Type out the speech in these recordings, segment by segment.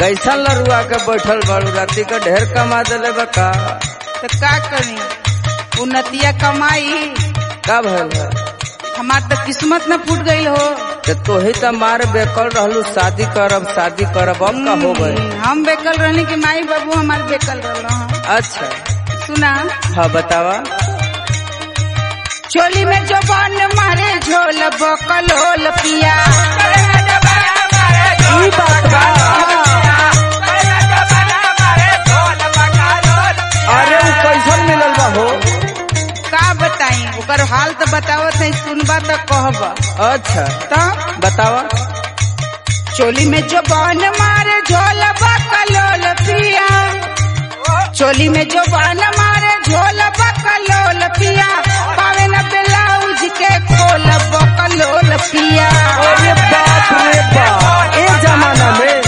कैसन लरुआ के बैठल बाड़ू राती का ढेर कमा दिले बा का तो का करी उन्नतिया कमाई का भइल बा? हमार तो किस्मत न फूट गई हो ते तोही त मार बेकल रहलू शादी करब शादी करब अब का हो गए हम्म, हम बेकल रहनी कि माई बाबू हमार बेकल रहल अच्छा सुना हाँ बतावा चोली में जो बन मारे झोल बकल होल पिया ई बात बा अरे उ कैसन मिलल बा हो का बताई ओकर हाल तो बतावत है सुनबा तो कहब अच्छा तो बतावा चोली में जो बन मारे झोल बकल होल पिया चोली में जो बन मारे झोल बकल होल पिया पावे न ब्लाउज के खोल बकल होल पिया अरे बाप रे बाप ए जमाना में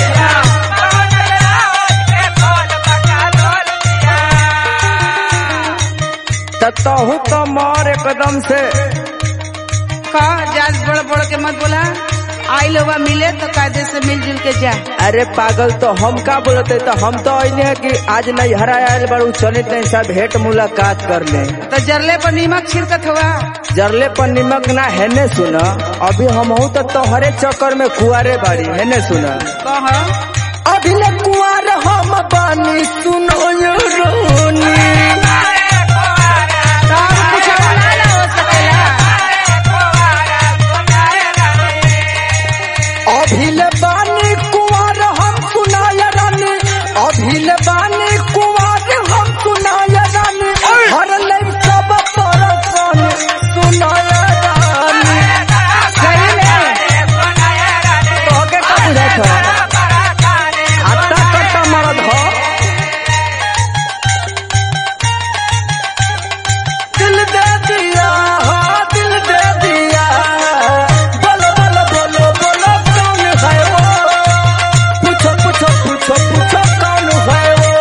त तहु तो मार एकदम से का जाज बड़ बड़ के मत बोला आई लोग मिले तो कायदे से मिलजुल के जा अरे पागल तो हम का बोलते तो हम तो अने है कि आज नहीं हरा आयल बड़ू चले नहीं सब भेंट मुलाकात कर ले तो जरले पर नीमक छिड़कत हुआ जरले पर निमक ना हेने सुना अभी हम तो तोहरे चक्कर में कुआरे बाड़ी हेने सुना कह अभी ले कुआर हम बानी सुनो यो रोनी तब कुछ ना ना हो सकेला अभी ले बानी कुआर हम सुनाय रानी अभी ले बानी कुआर हम सुनाय रानी हर ले सब परसन सुनाय रानी सही में तोहके का बुझात ह आटा कट्टा मरद ह दिल दे दिया हाँ दिल दे दिया बोलो बोलो बोलो बोलो कौन है वो पूछो पूछो पूछो पूछो कौन है वो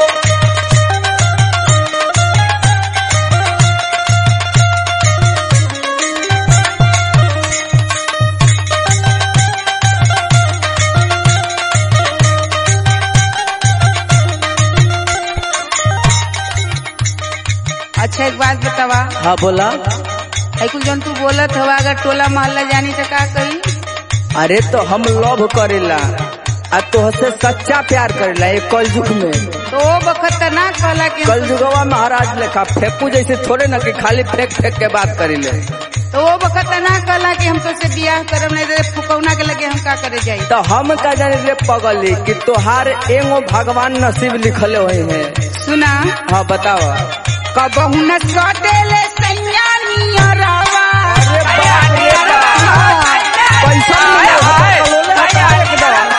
अच्छा एक बात बतावा हाँ बोला है कुल जौन तू बोलत हवा अगर टोला मोहल्ला जानी तो का कही अरे तो हम लव करेला आ तोहसे सच्चा प्यार करेला ये कलयुग में तो वो बखत तो ना कहला कि हम- कलयुगवा महाराज लेखा फेंकू जैसे थोड़े ना कि खाली फेंक फेंक के बात करेले तो वो बखत तो ना कहला कि हम तो से बियाह करब नहीं तो फुकौना के लगे हम का करे जाई तो हम का जाने रे पगली कि तोहार एगो भगवान नसीब लिखले हुए हैं सुना हाँ बताओ कबहू न सटेले सैया नियरवा अरे बाप रे बाप। पैसा मिले हो तो कलोले हटा एकदम।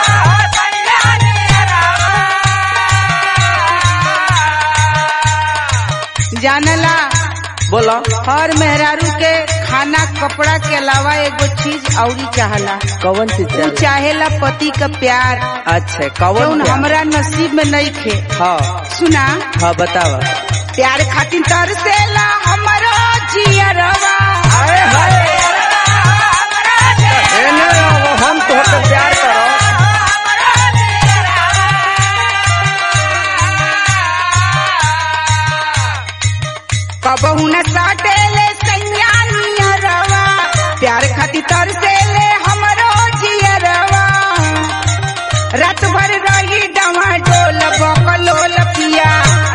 जानला बोलो हर मेहरारू के खाना कपड़ा के अलावा एगो चीज औरी चाहला कौन चीज तू चाहिए? चाहेला पति का प्यार अच्छा कौन जौन प्यार? हमरा नसीब में नहीं खे हाँ सुना हाँ बताओ प्यार खातिर तरसेला हमरो जियरवा अरे हाय एने आओ, हम तोहके प्यार करो कबहू न साटेले सैया नियरवा प्यार खातिर तरसेले हमरो जियरवा रात भर रही डवा डोल बकलोल पिया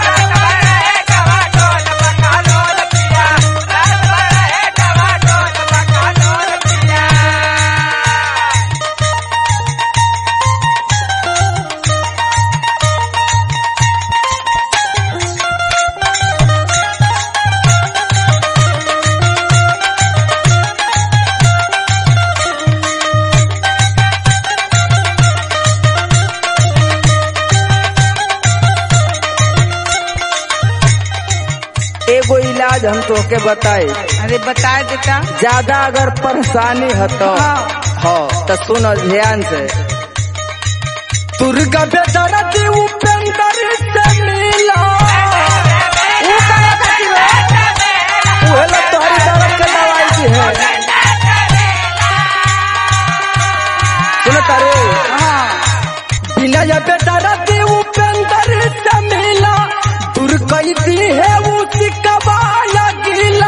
एगो इलाज हम तोहके बताए अरे बता देता ज्यादा अगर परेशानी है तो हाँ। हाँ तो सुनो ध्यान से दुर्गा बेदरद उपेंद्र से मिला ऊ काहे खातिर है? उहे लोग तोहरी दर्द के दवाई दी है सुनो तारे हाँ बिना या बेदरद कई दी है उसी कबाला गिला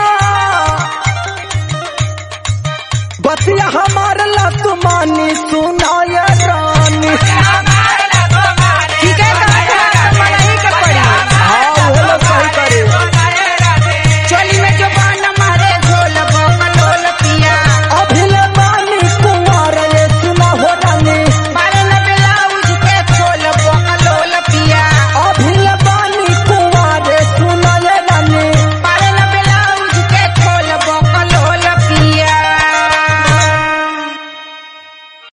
बतिया हमार लतमानी सुनाय